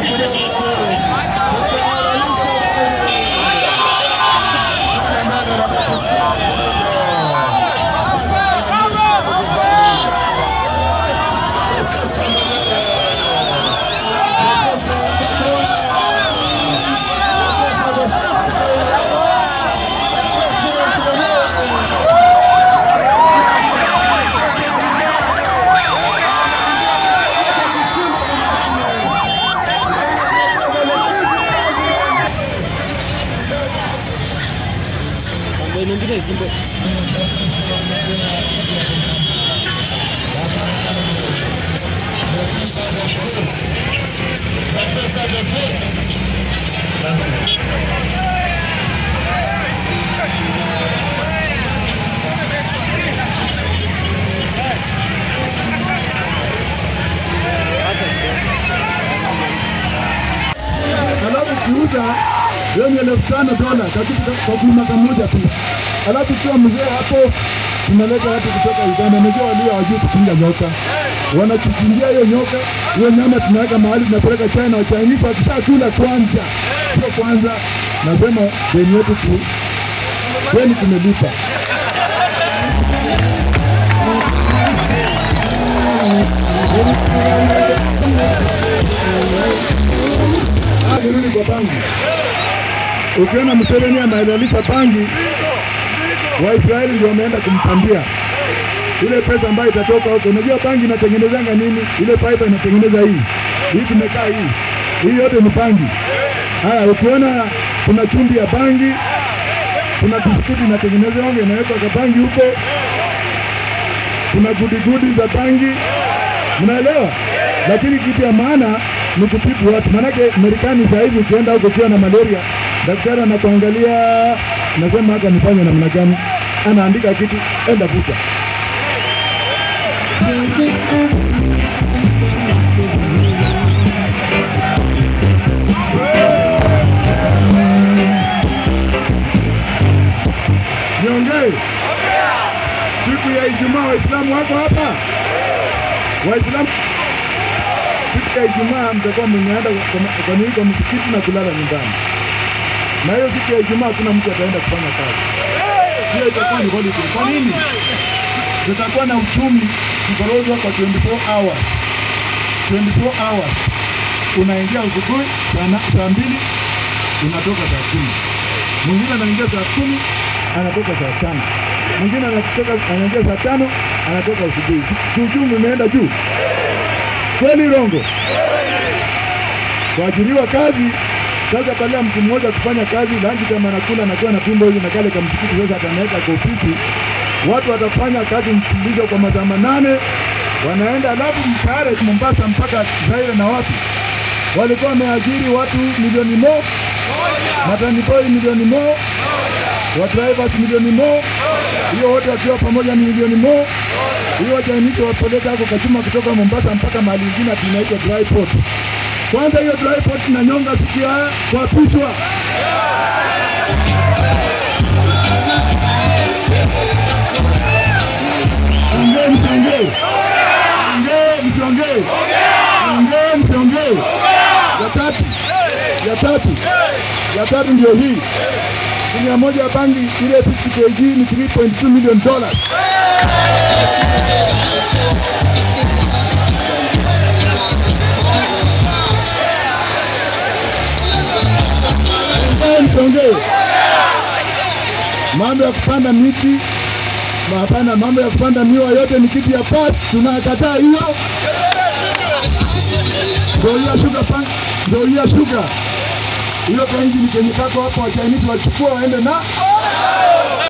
alafu kiuza hiyo ni elfu tano dola katika kwa mwaka mmoja tu. Alafu kiwa mzee hapo, tunaleta watu kutoka Uganda, najua walio hawajui kuchinja nyoka, wanatuchinjia hiyo nyoka, hiyo nyama tunaweka mahali, tunapeleka China. Wachinese wakishakula kwanza, sio kwanza, nasema deni yetu tu, deni tumelipa. Ah, nirudi kwa bangi. Ukiona Museveni anahalalisha bangi, Waisraeli ndio wameenda kumpandia ile pesa ambayo itatoka huko. Unajua bangi inatengenezanga nini? Ile pipe inatengeneza hii hii, tumekaa hii hii, yote ni bangi. Haya, ukiona kuna chumvi ya bangi, kuna biskuti inatengenezwa inawekwa kwa bangi huko, kuna gudigudi za bangi, mnaelewa? Lakini kitu ya maana ni kutibu watu, maanake Marekani saa hivi ukienda huko ukiwa na malaria, daktari anakuangalia, nasema hata nifanye namna gani, anaandika kitu, enda vuta. Niongee siku ya Ijumaa, Waislamu wako hapa? Waislamu siku ya Ijumaa mtakuwa mmeenda kwa- kwa nini kwa msikiti na kulala nyumbani, na hiyo siku ya Ijumaa hakuna mtu ataenda kufanya kazi, hiyo itakuwa ni holiday. Kwa nini? Tutakuwa na uchumi kikorozwa kwa 24 hours, 24 hours. Unaingia asubuhi saa na- saa mbili unatoka saa kumi mwingine anaingia saa kumi anatoka saa tano mwingine anatoka anaingia saa tano anatoka asubuhi. Si Uchumi umeenda juu kweli, Rongo? Kuajiriwa kazi sasa, badala ya mtu mmoja kufanya kazi lanji, kama anakula anakuwa na tumbo hivi na kale kamsikiti, sasa atanaweka kwa ofisi, watu watafanya kazi mfululizo kwa masaa manane, wanaenda alafu mshahara Mombasa mpaka Zaire na wapi walikuwa wameajiri watu milioni mo matani boy milioni mo wa drivers milioni mo hiyo wote wakiwa pamoja ni milioni mo hiyo wajainisi wapeleka hako kachuma kutoka Mombasa mpaka mahali ingine ati inaitwa dry port. Kwanza hiyo dry port na nyonga sikia kuapishwa Ongee msiongee, ongee msiongee, ongee msiongee. Ya tatu, ya tatu, ya tatu ndio hii gunia moja ya bangi ile 50 kg ni 3.2 million dollars. Ongee msiongee. Mambo ya kupanda miti Ma- hapana, mambo ya kupanda miwa yote ni kitu ya past, tunakataa hiyo. Ndoia shuga pan, ndoia shuga hiyo kainji ni kenye kako hapo, wa Chinese wachukua waende na